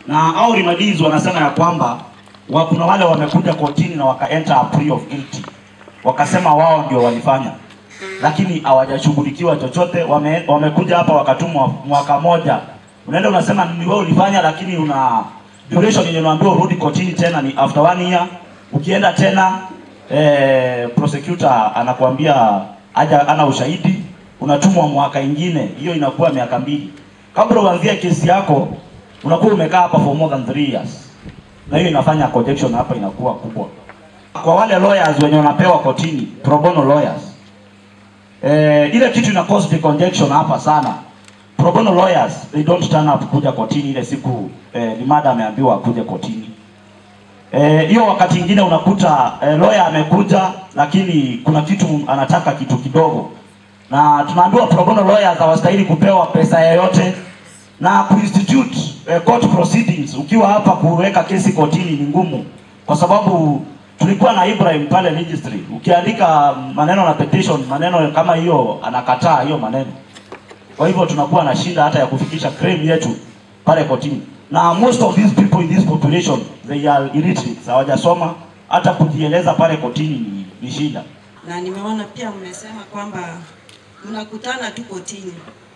na hao remedies wanasema ya kwamba wa, kuna wale wamekuja kotini na waka enter a plea of guilty, wakasema wao ndio walifanya, lakini hawajashughulikiwa chochote. Wame, wamekuja hapa wakatumwa mwaka moja, unaenda unasema ni wewe ulifanya, lakini una duration yenye unaambiwa urudi kotini tena ni after one year. Ukienda tena eh, prosecutor anakuambia haja ana ushahidi, unatumwa mwaka ingine, hiyo inakuwa miaka mbili. Kabla uanzie kesi yako unakuwa umekaa hapa for more than 3 years, na hiyo inafanya congestion hapa inakuwa kubwa. Kwa wale lawyers wenye wanapewa kotini, pro bono lawyers, eh, ile kitu ina cause the congestion hapa sana. Pro bono lawyers they don't turn up kuja kotini ile siku eh, limada ameambiwa akuje kotini. Eh, hiyo wakati ingine unakuta eh, lawyer amekuja lakini kuna kitu anataka kitu kidogo, na tunaambiwa pro bono lawyers hawastahili kupewa pesa yoyote na kuinstitute eh, court proceedings ukiwa hapa kuweka kesi kotini ni ngumu, kwa sababu tulikuwa na Ibrahim pale registry, ukiandika maneno na petition, maneno kama hiyo anakataa hiyo maneno. Kwa hivyo tunakuwa na shida hata ya kufikisha claim yetu pale kotini, na most of these people in this population they are illiterate, hawajasoma hata kujieleza pale kotini ni, ni shida. na nimeona pia mmesema kwamba mnakutana tu kotini,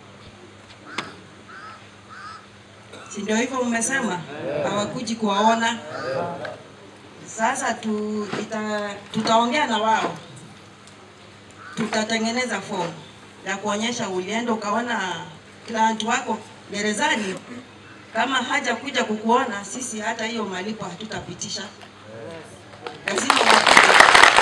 si ndio hivyo mmesema? Hawakuji kuwaona. Sasa tu, ita, tutaongea na wao, tutatengeneza fomu ya kuonyesha ulienda ukaona client wako gerezani. Kama haja kuja kukuona, sisi hata hiyo malipo hatutapitisha, lazima wakuje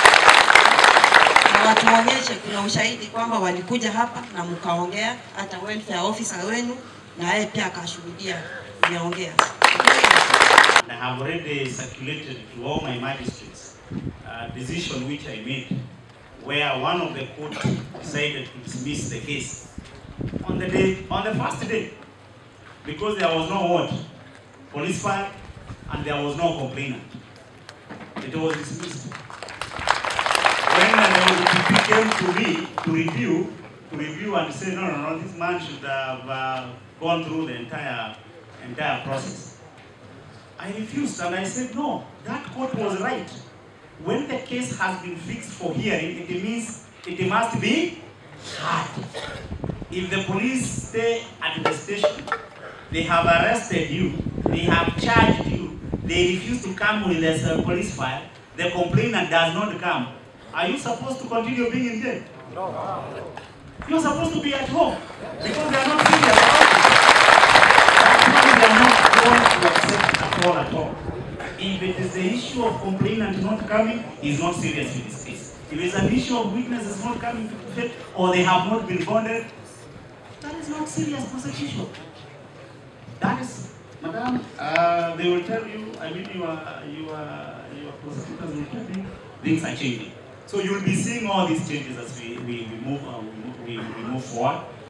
na watuonyeshe kuna ushahidi kwamba walikuja hapa na mkaongea, hata welfare officer wenu na yeye pia akashuhudia mmeongea. I have already circulated to all my magistrates a decision which I made where one of the court decided to dismiss the case on the day on the first day because there was no what police file and there was no complainant. It was dismissed. When the OPP came to me to review, to review and say, no, no, no, this man should have uh, gone through the entire entire process. I refused and I said, no, that court was right. When the case has been fixed for hearing, it means it must be heard. If the police stay at the station, they have arrested you, they have charged you, they refuse to come with a uh, police file, the complainant does not come. Are you supposed to continue being in jail? No. You're supposed to be at home because they are not serious about it. That's why they are not going to accept at all at all. If it is the issue of complainant not coming, he's not serious with this case. If it's an issue of witnesses not coming to court or they have not been bonded, that is not serious prosecution. That is, madam, uh, they will tell you, I mean, your, your, your prosecutors will tell you, things are changing. So you'll be seeing all these changes as we, we, we move, uh, we, move, we, we move forward.